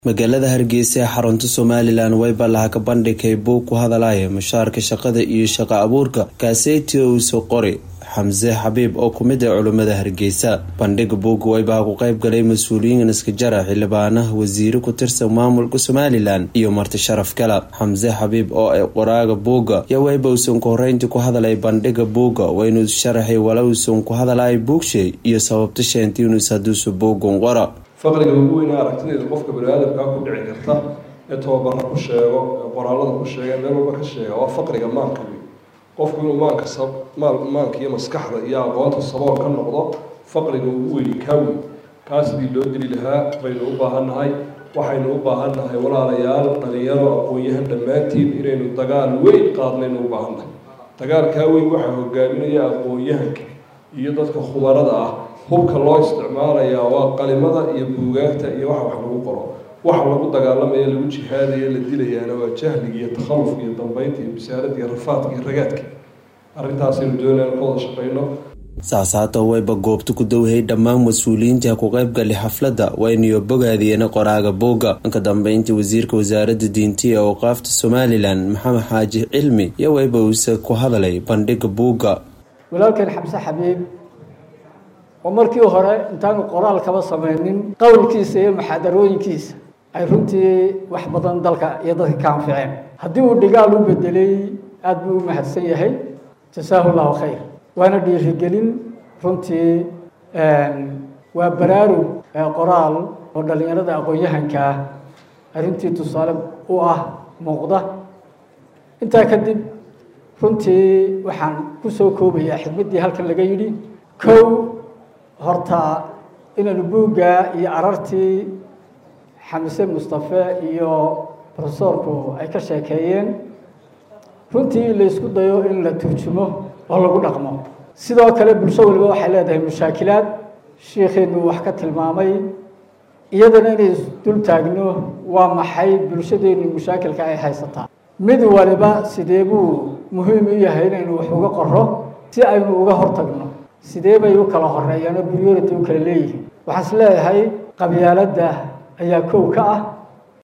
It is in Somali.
magaalada hargeysa ee xarunta somalilan wayba laha ka bandhigay buug ku hadalaya mushaarka shaqada iyo shaqo abuurka kaaseyti uuso qori xamse xabiib oo kumid ah culimmada hargeysa bandhiga buugga waybaha ku qayb galay mas-uuliyiin iskajara xildhibaanaha wasiiro ku tirsan maamulka somalilan iyo marti sharaf kala xamse xabiib oo ay qoraaga buugga yaa wayba uusan ku horeyntii ku hadalay bandhiga buugga waynuu sharaxay wala uusan ku hadalaya buugshay iyo sababta sheentay inuus hadduusa buuggan qora faqriga ugu weynaa aragtideeda qofka bani-aadamkaa ku dhici karta ee tababara ku sheego ee qoraalada ku sheega meel walba ka sheega waa faqriga maanka wey qofku inuu maanka maanka iyo maskaxda iyo aqoonta sabool ka noqdo faqriga ugu weyni kaa wey kaa sidii loo dili lahaa baynu u baahannahay waxaynu u baahannahay walaalayaal dhalinyaro aqoon-yahan dhammaantiin inaynu dagaal weyn qaadnaynu u baahannahay dagaalkaa weyn waxaa hogaaminaya aqoon-yahanka iyo dadka khubarada ah hubka loo isticmaalayaa waa qalimada iyo buugaagta iyo waxa wax lagu qoro waxa lagu dagaalamaya lagu jihaadaya la dilayaana waa jahliga iyo takhallufka iyo dambeynta iyo bisaaradda iyo rafaadka iyo ragaadka arrintaasaynu doonayaan ka wada shaqeyno saasaato wayba goobta ku dowhay dhammaan mas-uuliyiinta ku qaybgali xafladda waynayo bogaadiyeen qoraaga buugga ka dambeyntii wasiirka wasaaradda diinta ee awqaafta somalilan maxamed xaaji cilmi iyo wayba uuse ku hadalay bandhiga buugga walaalkan xamse xabiib oo markii hore intaanu qoraal kaba sameynin qowlkiisa iyo muxaadarooyinkiisa ay runtii wax badan dalka iyo dadka ka anficeen haddii uu dhigaal u bedelay aada buu u mahadsan yahay jasaahu llahu khayr waana dhiirigelin runtii waa baraarug qoraal oo dhallinyarada aqoon-yahanka ah arrintii tusaale u ah muuqda intaa kadib runtii waxaan kusoo koobayaa xigmaddii halkan laga yidhi kow horta inaynu buugga iyo arartii xamse mustafe iyo profesorku ay ka sheekeeyeen runtii laysku dayo in la turjumo oo lagu dhaqmo sidoo kale bulsho waliba waxay leedahay mushaakilaad shiikheenu wax ka tilmaamay iyadana inay dul taagno waa maxay bulshadeenu mushaakilka ay haysataa mid waliba sidee buu muhiim u yahay inaynu wax uga qoro si aynu uga hortagno sidee bay u kala horeeyaan oo priority u kala leeyihiin waxaan is leeyahay qabyaaladda ayaa kow ka ah